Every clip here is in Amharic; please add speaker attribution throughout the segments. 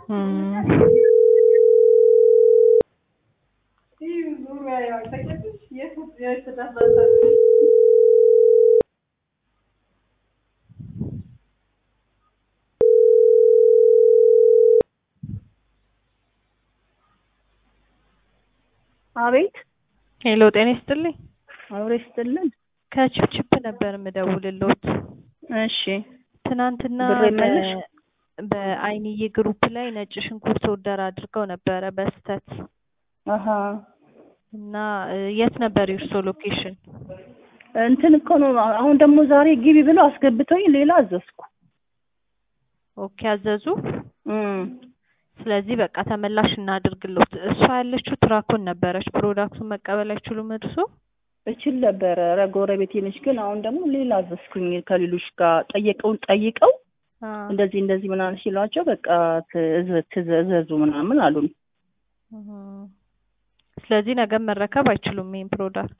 Speaker 1: አቤት
Speaker 2: ሄሎ ጤና ይስጥልኝ።
Speaker 1: አብሮ ይስጥልን።
Speaker 2: ከችፕችፕ ነበር የምደውልልዎት።
Speaker 1: እሺ
Speaker 2: ትናንትና
Speaker 1: ብር ይመለስ?
Speaker 2: በ- በአይንዬ ግሩፕ ላይ ነጭ ሽንኩርት ኦርደር አድርገው ነበረ በስተት
Speaker 1: አሀ
Speaker 2: እና እ፣ የት ነበር የእርሶ ሎኬሽን?
Speaker 1: እንትን እኮ ነው። አሁን ደግሞ ዛሬ ግቢ ብለው አስገብተውኝ ሌላ አዘዝኩ።
Speaker 2: ኦኬ አዘዙ።
Speaker 1: እም
Speaker 2: ስለዚህ በቃ ተመላሽ እናድርግሎት። እሷ ያለችው ትራኮን ነበረች። ፕሮዳክቱን መቀበል አይችሉም እርሶ?
Speaker 1: እችል ነበረ። ኧረ ጎረቤቴ ነች። ግን አሁን ደግሞ ሌላ አዘዝኩኝ ከሌሎች ጋር ጠየቀውን ጠይቀው
Speaker 2: አ፣
Speaker 1: እንደዚህ እንደዚህ ምናምን ሲሏቸው በቃ ትእዘ- ትእዘዙ ምናምን አሉን።
Speaker 2: እህ። ስለዚህ ነገ መረከብ አይችሉም ይሄን ፕሮዳክት።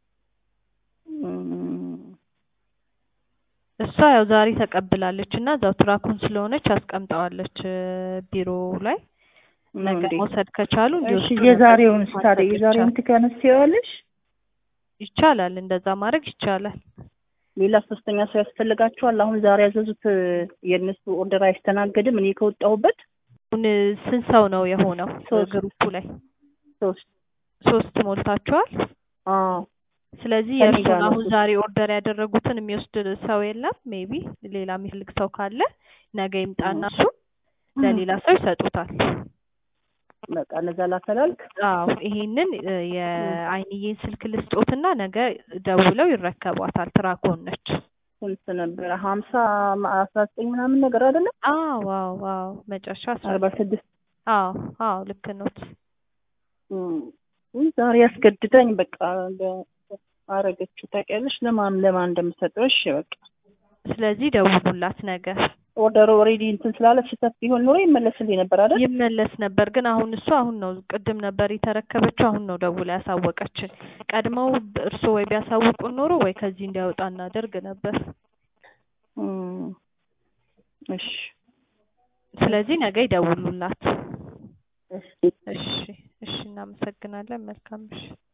Speaker 1: እም
Speaker 2: እሷ ያው ዛሬ ተቀብላለች እና እዛው ትራኩን ስለሆነች አስቀምጠዋለች እ፣ ቢሮ ላይ ነገ
Speaker 1: እንዴ?
Speaker 2: መውሰድ ከቻሉ
Speaker 1: እሺ
Speaker 2: እንዲወስዱ
Speaker 1: የዛሬውን
Speaker 2: ነበር
Speaker 1: ታዲያ
Speaker 2: ማድረግ
Speaker 1: የዛሬውን
Speaker 2: ይቻላል።
Speaker 1: ትከነስዋለሽ?
Speaker 2: ይቻላል፣ እንደዛ ማድረግ ይቻላል።
Speaker 1: ሌላ ሶስተኛ ሰው ያስፈልጋቸዋል። አሁን ዛሬ ያዘዙት የእነሱ ኦርደር አይስተናገድም። እኔ ከወጣሁበት
Speaker 2: አሁን ስንት ሰው ነው የሆነው
Speaker 1: ሶስት።
Speaker 2: ግሩፑ ላይ?
Speaker 1: ሶስት
Speaker 2: ሶስት ሞልታችኋል።
Speaker 1: አዎ
Speaker 2: ስለዚህ
Speaker 1: ከእኔ
Speaker 2: የእርሱን
Speaker 1: ጋር ነው
Speaker 2: አሁን
Speaker 1: ሶስት።
Speaker 2: ዛሬ ኦርደር ያደረጉትን የሚወስድ ሰው የለም። ሜቢ ሌላ የሚፈልግ ሰው ካለ ነገ ይምጣና እሱ ለሌላ ሰው ይሰጡታል።
Speaker 1: በቃ እነዛ ላፈላልክ።
Speaker 2: አዎ ይሄንን እ፣ የአይንዬን ስልክ ልስጦትና ነገ ደውለው ይረከቧታል። ትራኮን ነች።
Speaker 1: ስንት ነበረ? ሀምሳ አስራ ዘጠኝ ምናምን ነገር አይደለም?
Speaker 2: አዎ አዎ አዎ መጨረሻ አስራ
Speaker 1: አርባ ስድስት
Speaker 2: አዎ አዎ ልክ ኖት።
Speaker 1: እም ዛሬ ያስገድዳኝ በቃ እንደ- አረገችው። ታውቂያለሽ ለማን ለማን እንደምሰጠው። እሺ በቃ
Speaker 2: ስለዚህ ደውሉላት ነገ
Speaker 1: ኦርደር ኦልሬዲ እንትን ስላለ ስህተት ቢሆን ኖሮ ይመለስልኝ ነበር አይደል?
Speaker 2: ይመለስ ነበር። ግን አሁን እሱ አሁን ነው ቅድም ነበር የተረከበችው። አሁን ነው ደውላ ያሳወቀችን። ቀድመው እርስዎ ወይ ቢያሳውቁን ኖሮ ወይ ከዚህ እንዲያወጣ እናደርግ ነበር።
Speaker 1: እም እሺ
Speaker 2: ስለዚህ ነገ ይደውሉላት።
Speaker 1: እሺ
Speaker 2: እሺ እሺ፣ እናመሰግናለን። መልካም ምሽት።